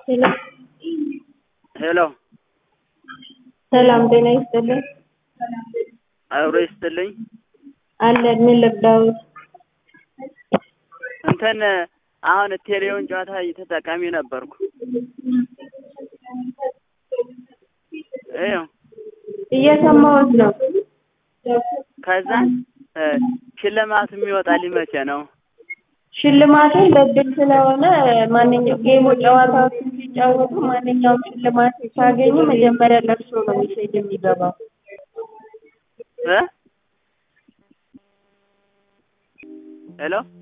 ሄሎ ሄሎ ሰላም ጤና ይስጥልኝ። አብሮ ይስጥልኝ። አለን ምን ልርዳዎት? እንትን አሁን ቴሌውን ጨዋታ ተጠቃሚ ነበርኩ። ይኸው እየሰማሁት ነው። ከዛ ሽልማት የሚወጣልኝ መቼ ነው? ሽልማቱን በእድል ስለሆነ ማንኛውም ጌሙ ጨዋታዎችን ሲጫወቱ ማንኛውም ሽልማት ሲያገኙ መጀመሪያ ለእርሶ ነው ሜሴጅ የሚገባው። እ ሄሎ